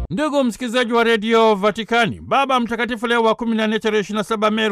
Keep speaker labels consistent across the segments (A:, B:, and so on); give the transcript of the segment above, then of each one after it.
A: Ndugu msikilizaji wa redio Vatikani, Baba Mtakatifu Leo wa 14 tarehe 27 Mei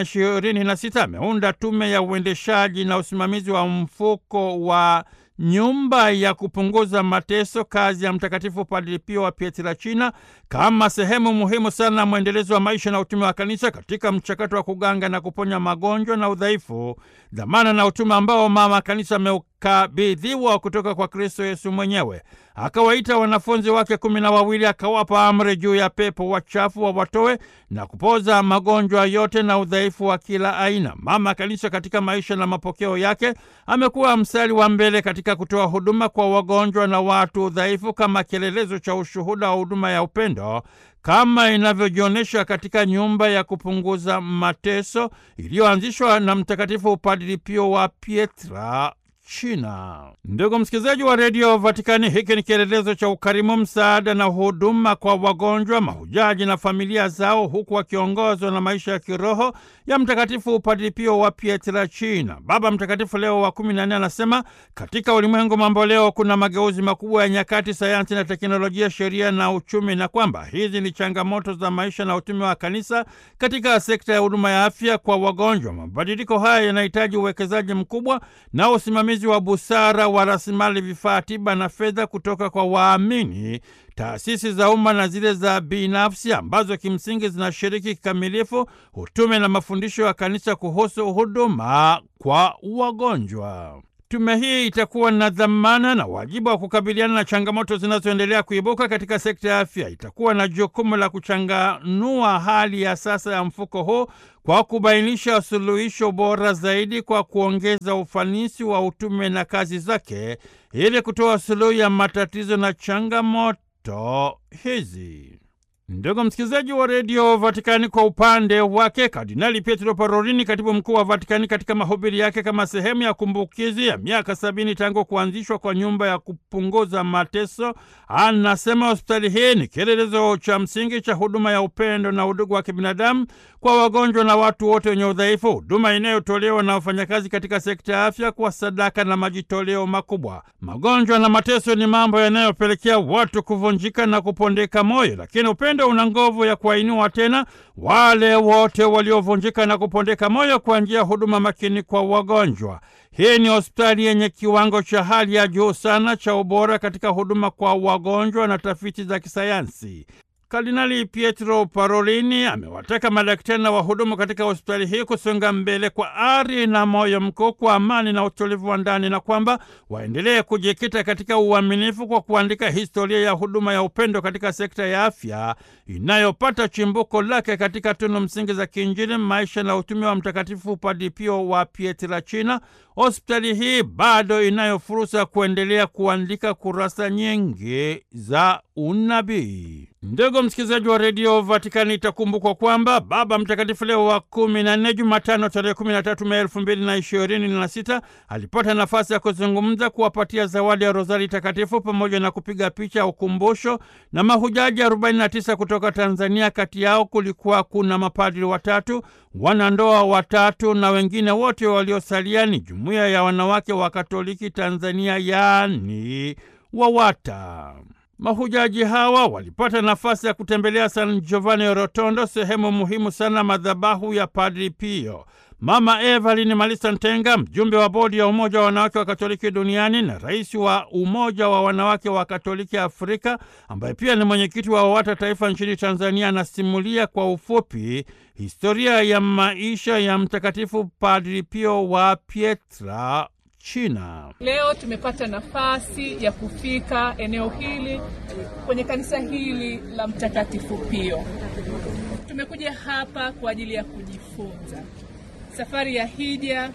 A: 2026 ameunda tume ya uendeshaji na usimamizi wa mfuko wa nyumba ya kupunguza mateso, kazi ya Mtakatifu Padre Pio wa Pietrelcina, kama sehemu muhimu sana ya mwendelezo wa maisha na utume wa Kanisa katika mchakato wa kuganga na kuponya magonjwa na udhaifu, dhamana na utume ambao Mama Kanisa ameukabidhiwa kutoka kwa Kristo Yesu mwenyewe. Akawaita wanafunzi wake kumi na wawili, akawapa amri juu ya pepo wachafu wawatoe na kupoza magonjwa yote na udhaifu wa kila aina. Mama Kanisa katika maisha na mapokeo yake amekuwa mstari wa mbele katika kutoa huduma kwa wagonjwa na watu udhaifu kama kielelezo cha ushuhuda wa huduma ya upendo kama inavyojionyesha katika nyumba ya kupunguza mateso iliyoanzishwa na Mtakatifu Padri Pio wa Pietra China. Ndugu msikilizaji wa redio Vatikani, hiki ni kielelezo cha ukarimu, msaada na huduma kwa wagonjwa, mahujaji na familia zao, huku wakiongozwa na maisha ya kiroho ya Mtakatifu Padri Pio wa Pietrelcina. Baba Mtakatifu Leo wa kumi na nne anasema katika ulimwengu mambo leo kuna mageuzi makubwa ya nyakati, sayansi na teknolojia, sheria na uchumi, na kwamba hizi ni changamoto za maisha na utume wa kanisa katika sekta ya huduma ya afya kwa wagonjwa. Mabadiliko haya yanahitaji uwekezaji mkubwa na usimamizi wa busara wa rasilimali, vifaa tiba na fedha kutoka kwa waamini, taasisi za umma na zile za binafsi ambazo kimsingi zinashiriki kikamilifu utume na mafundisho ya kanisa kuhusu huduma kwa wagonjwa. Tume hii itakuwa na dhamana na wajibu wa kukabiliana na changamoto zinazoendelea kuibuka katika sekta ya afya. Itakuwa na jukumu la kuchanganua hali ya sasa ya mfuko huu kwa kubainisha suluhisho bora zaidi kwa kuongeza ufanisi wa utume na kazi zake ili kutoa suluhu ya matatizo na changamoto hizi. Ndugu msikilizaji wa redio Vatikani, kwa upande wake Kardinali Pietro Parolini, katibu mkuu wa Vatikani, katika mahubiri yake kama sehemu ya kumbukizi ya miaka sabini tangu kuanzishwa kwa nyumba ya kupunguza mateso, anasema hospitali hii ni kielelezo cha msingi cha huduma ya upendo na udugu wa kibinadamu kwa wagonjwa na watu wote wenye udhaifu, huduma inayotolewa na wafanyakazi katika sekta ya afya kwa sadaka na majitoleo makubwa. Magonjwa na mateso ni mambo yanayopelekea watu kuvunjika na kupondeka moyo, lakini upendo una nguvu ya kuwainua tena wale wote waliovunjika na kupondeka moyo kwa njia ya huduma makini kwa wagonjwa. Hii ni hospitali yenye kiwango cha hali ya juu sana cha ubora katika huduma kwa wagonjwa na tafiti za kisayansi. Kardinali Pietro Parolini amewataka madaktari na wahudumu katika hospitali hii kusonga mbele kwa ari na moyo mkuu, kwa amani na utulivu wa ndani, na kwamba waendelee kujikita katika uaminifu kwa kuandika historia ya huduma ya upendo katika sekta ya afya inayopata chimbuko lake katika tunu msingi za kiinjili, maisha na utume wa Mtakatifu Padre Pio wa Pietrelcina. Hospitali hii bado inayo fursa ya kuendelea kuandika kurasa nyingi za unabii. Ndugu msikilizaji wa redio Vatikani, itakumbukwa kwamba Baba Mtakatifu Leo wa kumi na nne, Jumatano tarehe kumi na tatu Mei elfu mbili na ishirini na sita alipata nafasi ya kuzungumza, kuwapatia zawadi ya rozari takatifu pamoja na kupiga picha ya ukumbusho na mahujaji 49 kutoka Tanzania. Kati yao kulikuwa kuna mapadri watatu, wanandoa watatu na wengine wote waliosalia ni jumuiya ya wanawake wa Katoliki Tanzania, yaani WAWATA. Mahujaji hawa walipata nafasi ya kutembelea San Giovanni Rotondo, sehemu muhimu sana madhabahu ya Padri Pio. Mama Evelyn Malisa Ntenga, mjumbe wa bodi ya Umoja wa Wanawake wa Katoliki Duniani na rais wa Umoja wa Wanawake wa Katoliki Afrika, ambaye pia ni mwenyekiti wa WAWATA taifa nchini Tanzania, anasimulia kwa ufupi historia ya maisha ya Mtakatifu Padri Pio wa Pietra China.
B: Leo tumepata nafasi ya kufika eneo hili kwenye kanisa hili la Mtakatifu Pio. Tumekuja hapa kwa ajili ya kujifunza. Safari ya hija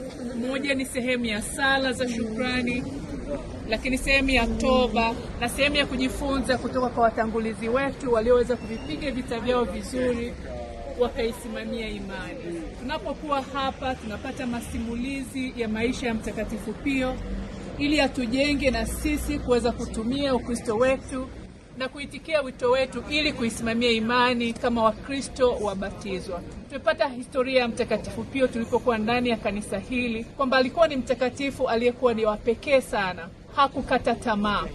B: moja ni sehemu ya sala za shukrani, lakini sehemu ya toba na sehemu ya kujifunza kutoka kwa watangulizi wetu walioweza kuvipiga vita vyao vizuri wakaisimamia imani. Tunapokuwa hapa tunapata masimulizi ya maisha ya Mtakatifu Pio ili atujenge na sisi kuweza kutumia Ukristo wetu na kuitikia wito wetu ili kuisimamia imani kama Wakristo wabatizwa. Tumepata historia ya Mtakatifu Pio tulipokuwa ndani ya kanisa hili kwamba alikuwa ni mtakatifu aliyekuwa ni wa pekee sana, hakukata tamaa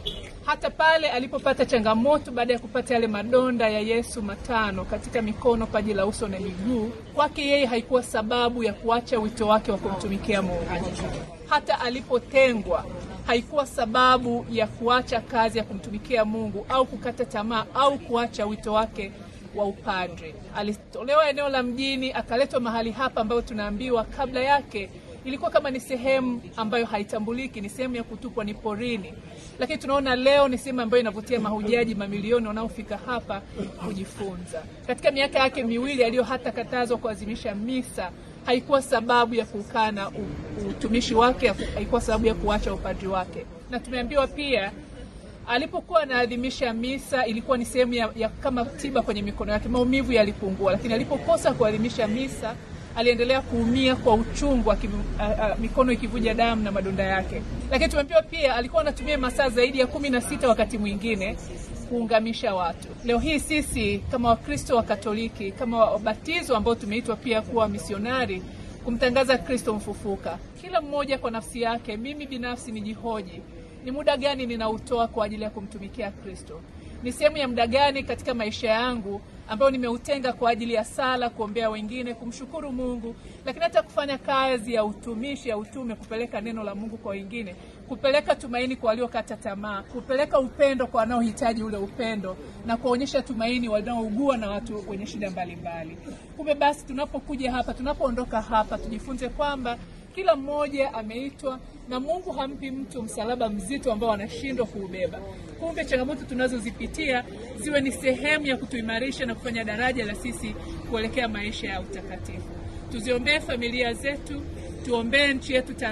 B: hata pale alipopata changamoto baada ya kupata yale madonda ya Yesu matano katika mikono, paji la uso na miguu, kwake yeye haikuwa sababu ya kuacha wito wake wa kumtumikia Mungu. Hata alipotengwa haikuwa sababu ya kuacha kazi ya kumtumikia Mungu au kukata tamaa au kuacha wito wake wa upadre. Alitolewa eneo la mjini akaletwa mahali hapa ambayo tunaambiwa kabla yake ilikuwa kama ni sehemu ambayo haitambuliki, ni sehemu ya kutupwa, ni porini, lakini tunaona leo ni sehemu ambayo inavutia mahujaji mamilioni wanaofika hapa kujifunza. Katika miaka yake miwili aliyo hata katazwa kuadhimisha misa, haikuwa sababu ya kukana utumishi wake, haikuwa sababu ya kuacha upadri wake, na tumeambiwa pia alipokuwa anaadhimisha misa ilikuwa ni sehemu ya, ya kama tiba kwenye mikono yake, maumivu yalipungua, lakini alipokosa kuadhimisha misa aliendelea kuumia kwa uchungu, mikono ikivuja damu na madonda yake. Lakini tumeambiwa pia alikuwa anatumia masaa zaidi ya kumi na sita wakati mwingine kuungamisha watu. Leo hii sisi kama Wakristo wa Katoliki, kama wabatizo ambao tumeitwa pia kuwa misionari kumtangaza Kristo mfufuka, kila mmoja kwa nafsi yake, mimi binafsi nijihoji ni muda gani ninautoa kwa ajili ya kumtumikia Kristo? Ni sehemu ya muda gani katika maisha yangu ambayo nimeutenga kwa ajili ya sala, kuombea wengine, kumshukuru Mungu, lakini hata kufanya kazi ya utumishi, ya utume, kupeleka neno la Mungu kwa wengine, kupeleka tumaini kwa waliokata tamaa, kupeleka upendo kwa wanaohitaji ule upendo, na kuonyesha tumaini wanaougua na watu wenye shida mbalimbali. Kumbe basi, tunapokuja hapa, tunapoondoka hapa, tujifunze kwamba kila mmoja ameitwa na Mungu hampi mtu msalaba mzito ambao anashindwa kuubeba. Kumbe changamoto tunazozipitia ziwe ni sehemu ya kutuimarisha na kufanya daraja la sisi kuelekea maisha ya utakatifu. Tuziombee familia zetu, tuombee nchi yetu.